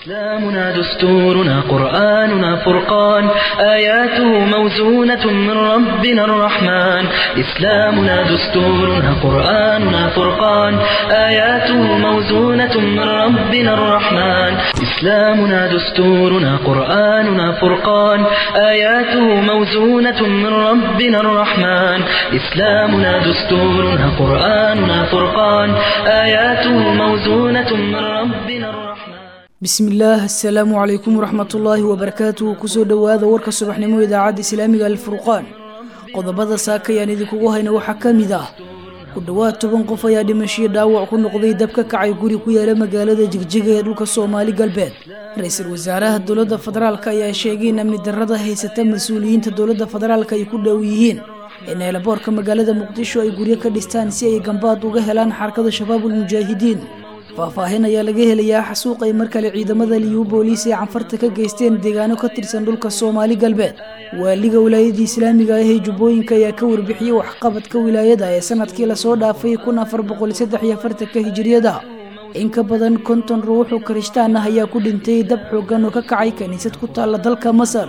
إسلامنا دستورنا قرآننا فرقان آياته موزونة من ربنا الرحمن إسلامنا دستورنا قرآننا فرقان آياته موزونة من ربنا الرحمن إسلامنا دستورنا قرآننا فرقان آياته موزونة من ربنا الرحمن إسلامنا دستورنا قرآننا فرقان آياته موزونة من ربنا الرحمن bismillaah assalaamu calaykum waraxmatullaahi wabarakaatuhu kusoo dhowaada warka subaxnimo idaacadda islaamiga alfurqaan qodobada saakayaan idinkugu hayna waxaa ka mid ah ku dhowaad toban qof ayaa dhimashiyo dhaawac ku noqday dab ka kacay guri ku yaala magaalada jigjiga ee dhulka soomaali galbeed ra-iisul wasaaraha dowladda federaalk ayaa sheegay in amni darrada haysata mas-uuliyiinta dowladda federaalk ay ku dhow yihiin in eelaboorka magaalada muqdisho ay guryo ka dhistaan si ay gambaad uga helaan xarakada shabaabul mujaahidiin faahfaahin ayaa laga helayaa xasuuq ay mar kale ciidamada liyu booliis ee canfarta ka geysteen deegaano ka tirsan dhulka soomaali galbeed waaliga wilaayadii islaamiga ah ee jubbooyinka ayaa ka warbixiyey waxqabadka wilaayada ee sanadkii lasoo dhaafay kun afar boqol saddex iyo afartanka hijiriyada in ka badan konton ruuxu karishtaan ah ayaa ku dhintay dab xoogan oo ka kacay kiniisad ku taalla dalka masar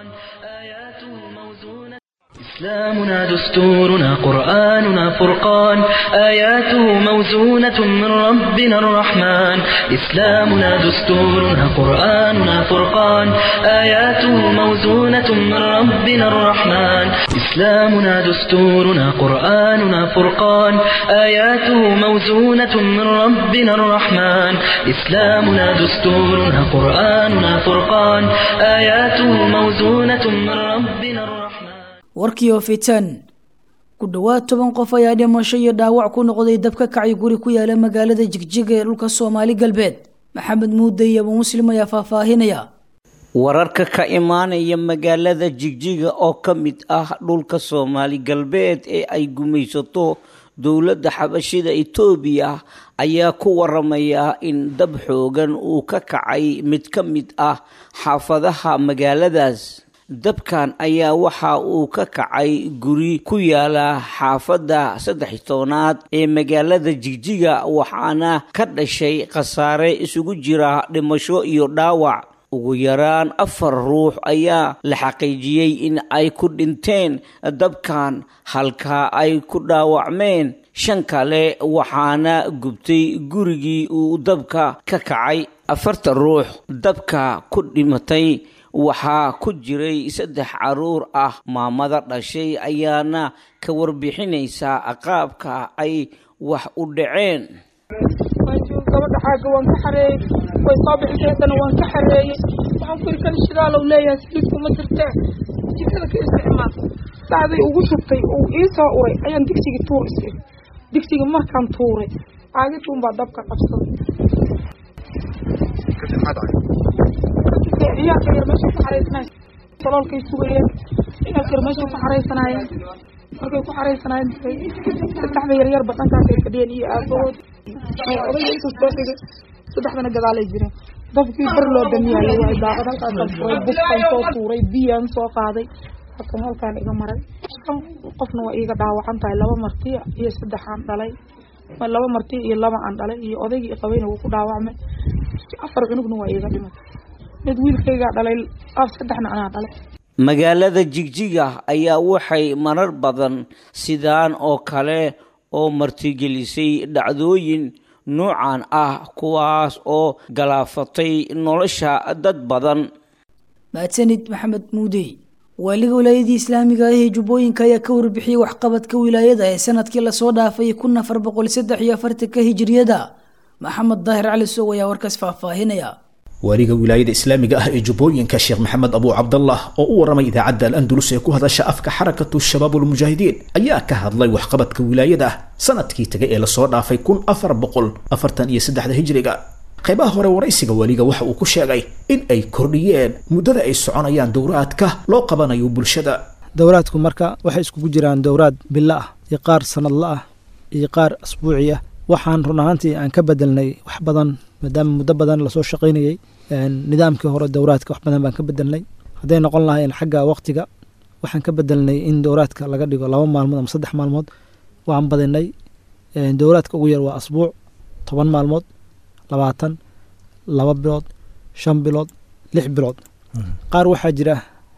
إسلامنا دستورنا قرآننا فرقان آياته موزونة من ربنا الرحمن إسلامنا دستورنا قرآننا فرقان آياته موزونة من ربنا الرحمن إسلامنا دستورنا قرآننا فرقان آياته موزونة من ربنا الرحمن إسلامنا دستورنا قرآننا فرقان آياته موزونة من ربنا الرحمن warkii oo fitan ku dhowaad toban qof ayaa dhimasho iyo dhaawac ku noqday dab ka kacay guri ku yaala magaalada jigjiga ee dhulka soomaali galbeed maxamed muude iyo abu muslim ayaa faahfaahinaya wararka ka imaanaya magaalada jigjiga oo ka mid ah dhulka soomaali galbeed ee ay gumaysato dowladda xabashida etoobiya ayaa ku waramaya in dab xoogan uu ka kacay mid ka mid ah xaafadaha magaaladaas dabkan ayaa waxa uu ka kacay guri ku yaala xaafadda saddex tobnaad ee magaalada jigjiga waxaana ka dhashay khasaare isugu jira dhimasho iyo dhaawac ugu yaraan afar ruux ayaa la xaqiijiyey in ay ku dhinteen dabkan halka ay ku dhaawacmeen shan kale waxaana gubtay gurigii uu dabka ka kacay afarta ruux dabka ku dhimatay waxaa ku jiray saddex caruur ah maamada dhashay ayaana ka warbixinaysaa qaabka ay wax u dhaceen gabadha xaaga waan ka xareeyey way soo bixisay haddana waan ka xareeyey waxaan ku yidhi kan shidaalow leeyahay saliidku ma jirtee jikada ka isticmaal sacday ugu shubtay uu ii soo uray ayaan digsigii tuur is iri digsigii markaan tuuray caagituun baa dabka qabsaday ciyaalka yar meesha ku xaraysanay saloolkay sugayeen ciyaalka yar meesha ku xaraysanaayeen markay ku xaraysanaayeen saddexda yaryar badhankaasay fadhiyeen iyo aabahood odayga intuu soo dhigay saddexdana gadaalay jireen dabkii bar loo damiyaayay waay daaqad halkaasaan furay buskaan soo tuuray biyaan soo qaaday halkan halkaan iga maray shan qofna waa iiga dhaawacan tahay laba marti iyo saddex aan dhalay laba marti iyo laba aan dhalay iyo odaygii qabayna wuu ku dhaawacmay afar cunugna waa iiga dhimatay mid wiilkaygaa dhalay saddexna anaa dhalay magaalada jigjiga ayaa waxay marar badan sidaan oo kale oo martigelisay dhacdooyin noocan ah kuwaas oo galaafatay nolosha dad badan mahadsanid maxamed muudey waaliga wilaayadii islaamiga ah ee jubbooyinka ayaa ka warbixiyey waxqabadka wilaayada ee sanadkii lasoo dhaafay kun afar boqol saddex iyo afartanka hijiriyada maxamed daahir cali sow ayaa warkaas faahfaahinaya waaliga wilaayada islaamiga ah ee jubbooyinka sheekh maxamed abu cabdallah oo u waramay idaacadda al-andalus ee ku hadasha afka xarakatu shabaab ulmujaahidiin ayaa ka hadlay waxqabadka wilaayada sanadkii tagay ee lasoo dhaafay kun afar boqol afartan iyo saddexda hijriga qaybaha hore waraysiga waaliga waxa uu ku sheegay in ay kordhiyeen muddada ay soconayaan dowraadka loo qabanayo bulshada dowraadku marka waxay iskugu jiraan dowraad bilo ah iyo qaar sanadla ah iyo qaar asbuuci ah waxaan run ahaantii aan ka bedelnay wax badan maadaama muddo badan lasoo shaqaynayey nidaamkii hore dowraadka wax badan baan ka bedelnay hadday noqon lahayn xagga waqtiga waxaan ka bedelnay in dowraadka laga dhigo laba maalmood ama saddex maalmood waan badinay dowraadka ugu yar waa asbuuc toban maalmood labaatan laba bilood shan bilood lix bilood qaar waxaa jira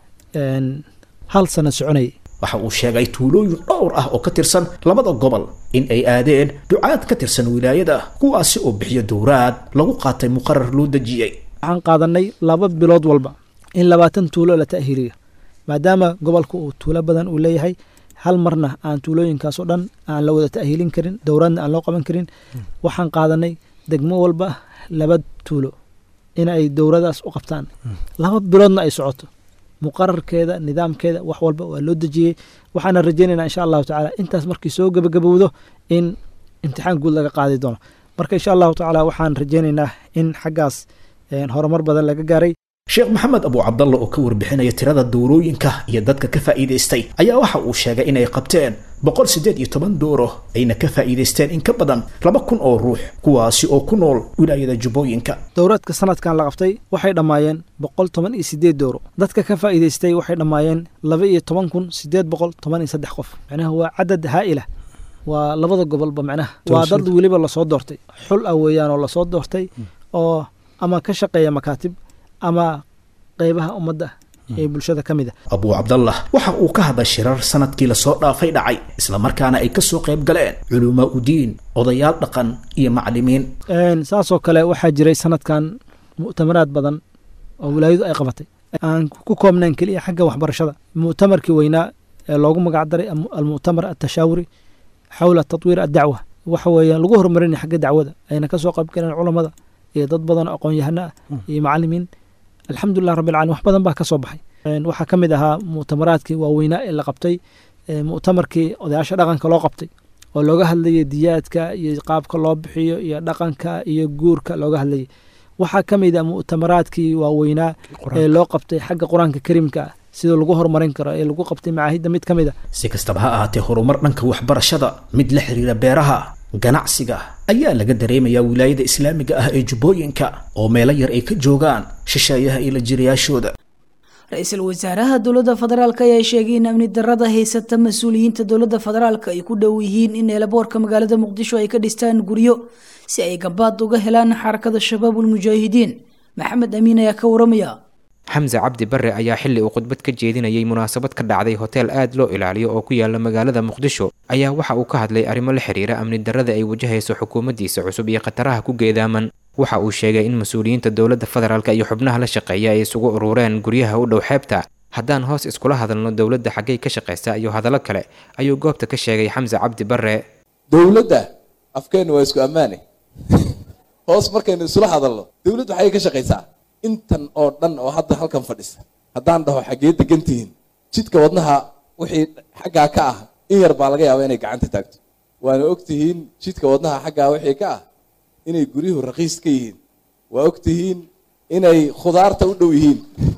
hal sano soconayay waxa uu sheegay tuulooyin dhowr ah oo ka tirsan labada gobol in ay aadeen ducaad ka tirsan wilaayada kuwaasi oo bixiyo dowraad lagu qaatay muqarar loo dejiyey waxaan qaadanay laba bilood walba in labaatan tuulo la ta'hiiriyo maadaama gobolka uu tuulo badan uu leeyahay hal marna aan tuulooyinkaasoo dhan aan la wada ta'hiilin karin dowraadna aan loo qaban karin waxaan qaadanay degmo walba laba tuulo in ay dowradaas u qabtaan laba biloodna ay socoto muqararkeeda nidaamkeeda wax walba waa loo dejiyey waxaana rajeynayna insha allahu tacaala intaas markii soo gebagabowdo in imtixaan guud laga qaadi doono marka insha allahu tacaala waxaan rajeynaynaa in xaggaas horumar badan laga gaaray sheekh maxamed abu cabdalla oo ka warbixinaya tirada dowrooyinka iyo dadka ka faa'iidaystay ayaa waxa uu sheegay inay qabteen boqol siddeed iyo toban dooro ayna ka faa'iidaysteen in ka badan laba kun oo ruux kuwaasi oo ku nool wilaayada jubbooyinka dowraadka sanadkan la qabtay waxay dhammaayeen boqol toban iyo siddeed dooro dadka ka faa'iidaystay waxay dhammaayeen laba iyo toban kun siddeed boqol toban iyo saddex qof macnaha waa cadad haa'ila waa labada gobolba macnaha waa dad weliba lasoo doortay xul ah weeyaan oo lasoo doortay oo ama ka shaqeeya makaatib ama qeybaha ummadda ee bulshada ka mid a abuu cabdallah waxa uu ka hadlay shirar sanadkii lasoo dhaafay dhacay islamarkaana ay ka soo qayb galeen culumaa udiin odayaal dhaqan iyo maclimiin saasoo kale waxaa jiray sanadkan mu'tamaraad badan oo wilaayadu ay qabatay aan ku koobnayn keliya xagga waxbarashada mu'tamarkii weynaa ee loogu magac daray almu'tamar atashaawuri xawla tatwiir addacwa waxa weeyaan lagu horumarinaya xagga dacwada ayna ka soo qayb galeen culammada iyo dad badan oo aqoon-yahano ah iyo macalimiin alxamdulilah rabbi alcalamin wax badan baa ka soo baxay waxaa ka mid ahaa mu'tamaraadkii waaweynaa ee la qabtay mu'tamarkii odayaasha dhaqanka loo qabtay oo looga hadlayay diyaadka iyo qaabka loo bixiyo iyo dhaqanka iyo guurka looga hadlayay waxaa ka mid a mu'tamaraadkii waaweynaa ee loo qabtay xagga qur-aanka kariimka ah sida lagu horumarin karo ee lagu qabtay macaahidda mid ka mid a si kastaba ha ahaatee horumar dhanka waxbarashada mid la xiriira beeraha ganacsiga ayaa laga dareemayaa wilaayada islaamiga ah ee jubbooyinka oo meelo yar ay ka joogaan shisheeyaha iyo la jirayaashooda ra-iisul wasaaraha dowladda federaalk ayaa sheegay in amni darada haysata mas-uuliyiinta dowladda federaalk ay ku dhow yihiin in eelaboorka magaalada muqdisho ay ka dhistaan guryo si ay gabaad uga helaan xarakada shabaabul mujaahidiin maxamed amiin ayaa ka waramaya xamse cabdi bare ayaa xilli uu khudbad ka jeedinayay munaasabad ka dhacday hoteel aad loo ilaaliyo oo ku yaala magaalada muqdisho ayaa waxa uu ka hadlay arrimo la xiriira amni darada ay wajahayso xukuumaddiisa cusub iyo khataraha ku geedaaman waxa uu sheegay in mas-uuliyiinta dowladda federaalk iyo xubnaha la shaqeeya ay isugu urureen guryaha u dhow xeebta haddaan hoos iskula hadalno dowladda xaggay ka shaqaysa iyo hadallo kale ayuu goobta ka sheegay xamse cabdi bare dowladda afkeenna waa isku ammaane hoos markaynu isula hadalno dowladdu waxay ka shaqaysaa intan oo dhan oo hadda halkan fadhisa haddaan dhaho xaggee degan tihiin jidka wadnaha wixii xaggaa ka ah in yar baa laga yaaba inay gacanta taagto waana og tihiin jidka wadnaha xaggaa wixii ka ah inay guryuhu raqiis ka yihiin waa og tihiin inay khudaarta u dhow yihiin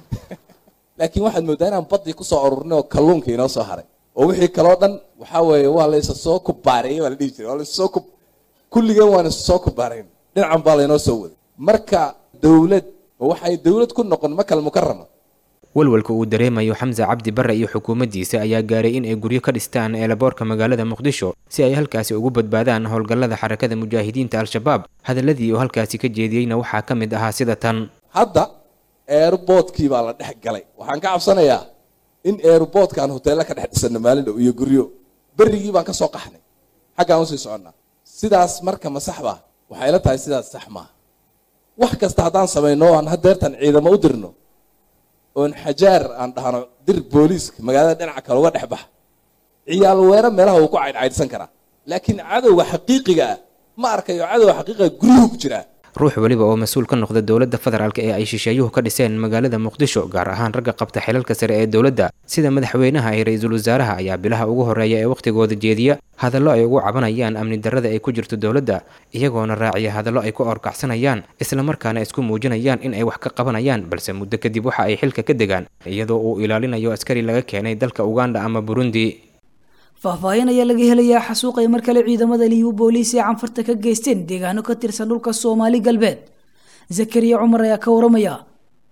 laakiin waxaad mooddaa inaan baddii kusoo ururnay oo kalluunka inoo soo haray oo wixii kaloo dhan waxaa weeye waa la isa soo kubaareeyey baa la dhihi jiray waa la isoo kub kulligeen waan isa soo kubaarayn dhinacan baa laynoo soo waday marka dowlad waxay dowlad ku noqon makal mukarama walwalka uu dareemayo xamse cabdi bare iyo xukuumaddiisa ayaa gaaray in ay guryo ka dhistaan eelaboorka magaalada muqdisho si ay halkaasi ugu badbaadaan howlgallada xarakada mujaahidiinta al-shabaab hadaladii uu halkaasi ka jeediyeyna waxaa ka mid ahaa sida tan hadda eerboodkii baa la dhex galay waxaan ka cabsanayaa in eerboodkaan hoteella ka dhex dhisano maalin dhow iyo guryo berrigii baan ka soo qaxnay xaggaan usii soconnaa sidaas marka ma sax baa waxay la tahay sidaas sax maaha wax kasta haddaan samayno aan hadeertan ciidamo u dirno oon xajaar aan dhahno dir booliiska magaalada dhinaca kale uga dhex baxa ciyaal weero meelaha uu ku caydhcaydhsan karaa laakiin cadowga xaqiiqiga ah ma arkayo cadowga xaqiiqiga guryuhu ku jiraa ruux weliba oo mas-uul ka noqda dowladda federaalk ee ay shisheeyuhu ka dhiseen magaalada muqdisho gaar ahaan ragga qabta xilalka sare ee dowladda sida madaxweynaha iyo ra-iisul wasaaraha ayaa bilaha ugu horreeya ee wakhtigooda jeediya hadallo ay ugu cabanayaan amni darrada ay ku jirto dowladda iyagoona raaciya hadallo ay ku orkacsanayaan islamarkaana isku muujinayaan in ay wax ka qabanayaan balse muddo kadib waxa ay xilka ka degaan iyadoo uu ilaalinayo askari laga keenay dalka uganda ama burundi faahfaahin ayaa laga helayaa xasuuq ay mar kale ciidamada liibu booliis ee canfarta ka geysteen deegaano ka tirsan dhulka soomaali galbeed zakariya cumar ayaa ka waramaya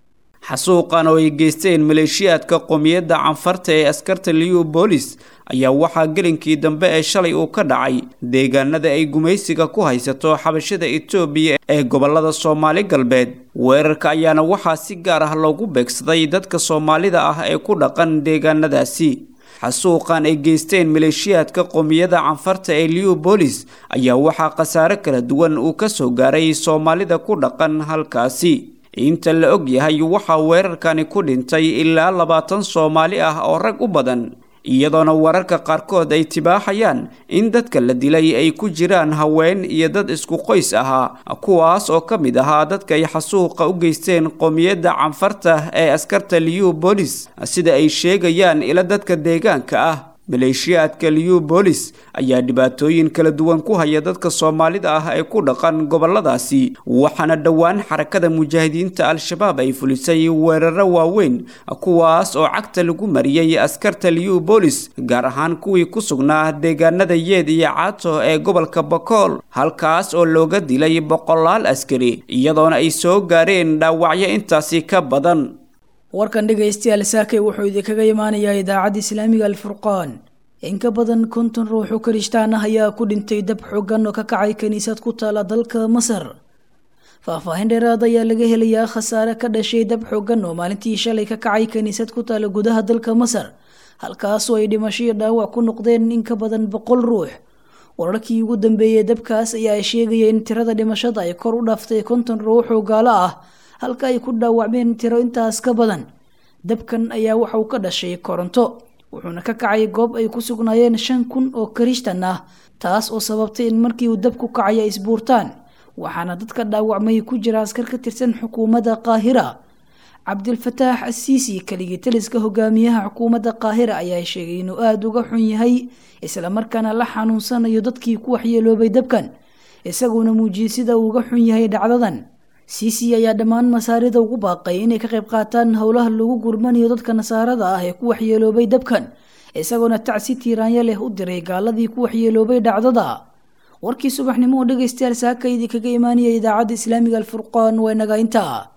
xasuuqan oo ay geysteen maleeshiyaadka qowmiyadda canfarta ee askarta liubolis ayaa waxaa gelinkii dambe ee shalay uu ka dhacay deegaanada ay gumaysiga ku haysato xabashada etoobiya ee gobolada soomaali galbeed weerarka ayaana waxaa si gaar ah loogu beegsaday dadka soomaalida ah ee ku dhaqan deegaanadaasi xasuuqan ay geysteen maleeshiyaadka qowmiyada canfarta ee liubolis ayaa waxaa khasaare kala duwan uu ka soo gaaray soomaalida ku dhaqan halkaasi inta la og yahay waxaa weerarkani ku dhintay ilaa labaatan soomaali ah oo rag u badan iyadoona wararka qaarkood ay tibaaxayaan in dadka la dilay ay ku jiraan haween iyo dad isku qoys ahaa kuwaas oo ka mid ahaa dadka ay xasuuqa u geysteen qowmiyadda canfarta ee askarta liubolis sida ay sheegayaan ila dadka deegaanka ah maleeshiyaadka liubolis ayaa dhibaatooyin kala duwan ku haya dadka soomaalida ah ee ku dhaqan goboladaasi waxaana dhowaan xarakada mujaahidiinta al-shabaab ay fulisay weeraro waaweyn kuwaas oo cagta lagu mariyey askarta liubolis gaar ahaan kuwii ku sugnaa deegaanada yeed iyo caato ee gobolka bakool halkaas oo looga dilay boqolaal askari iyadoona ay soo gaareen dhaawacyo intaasi ka badan warkan dhegaystayaal saakay wuxuu idinkaga imaanayaa idaacadda islaamiga alfurqaan in ka badan konton ruux oo karishtaan ah ayaa ku dhintay dab xoogan oo ka kacay kiniisad ku taala dalka masar faahfaahin dheeraad ayaa laga helayaa khasaare ka dhashay dab xoogan oo maalintii shalay ka kacay kiniisad ku taala gudaha dalka masar halkaasoo ay dhimasho iyo dhaawac ku noqdeen in ka badan boqol ruux wararkii ugu dambeeyey dabkaas ayaa sheegaya in tirada dhimashada ay kor u dhaaftay konton ruux oo gaalo ah halka ay ku dhaawacmeen tiro intaas ka badan dabkan ayaa waxa uu ka dhashay koronto wuxuuna ka kacay goob ay ku sugnaayeen shan kun oo karishtan ah taas oo sababtay in markii uu dabku kacay ay isbuurtaan waxaana dadka dhaawacmay ku jira askar ka tirsan xukuumadda qaahira cabdilfataax asiisi keligii taliska hogaamiyaha xukuumadda qaahira ayaa sheegay inuu aada uga xun yahay islamarkaana la xanuunsanayo dadkii ku waxyeeloobay dabkan isaguna muujiyey sida uu uga xun yahay dhacdadan siisi ayaa dhammaan masaarida ugu baaqay inay ka qayb qaataan howlaha lagu gurmanayo dadka nasaarada ah ee ku waxyeeloobay dabkan isagoona tacsi tiiraanya leh u diray gaaladii ku waxyeeloobay dhacdada warkii subaxnimo oo dhegaystayaal saaka idinkaga imaanaya idaacadda islaamiga alfurqaan waa inaga intaa